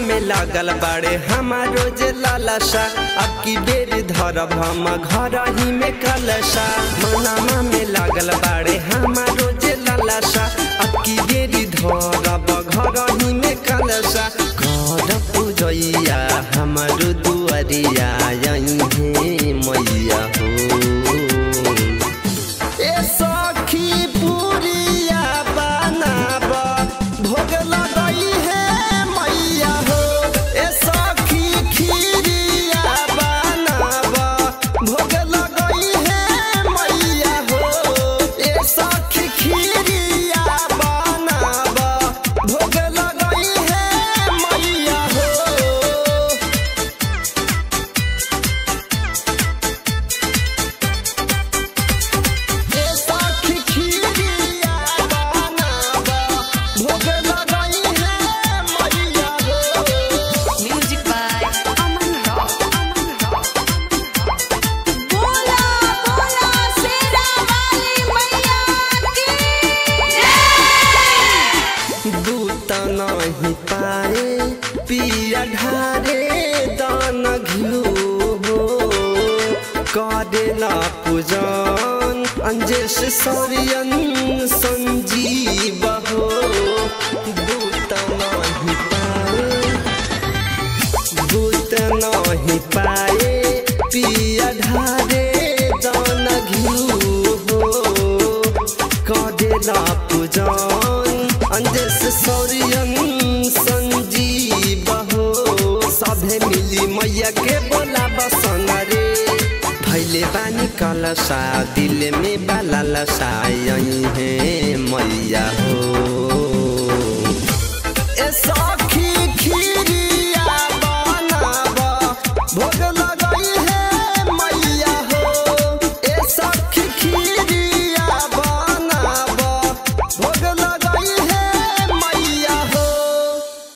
में लागल बाड़े हमारो जे लालसा अब की बेर धरब हम घर ही में कलसा मनामा में लागल बाड़े हमारो जे लालसा अब की बेर धरब घर ही में कलसा घर पूजैया हमारो दुआरिया यही मैया हो ए सखी पुरिया बनाब भोग लगई है मैया हो ए सखी खीरिया बनाब भोग लगई है मैया हो ए सखी खीरिया बनाब भोग लगई है मैया हो ए सखी खीरिया बनाब भोग लगई है मैया हो Music by Aman Rock. बोला बोला शेरा वाली मैया की दूत नहीं पाए पिया ढारे दान घिउ हो करेला पूजन अंजेश सौरियन संजीव हो दूत नहीं पाए दूत नहीं पाए पिया ढारे दान घिउ हो करेला पूजन अंजस सौरियन संजीव हो सभे मिली मैया के बोला बसन रे भैले बानी कलसा दिल में बाला लसा यही है मैया हो ए सखी खीरिया बनाब भोग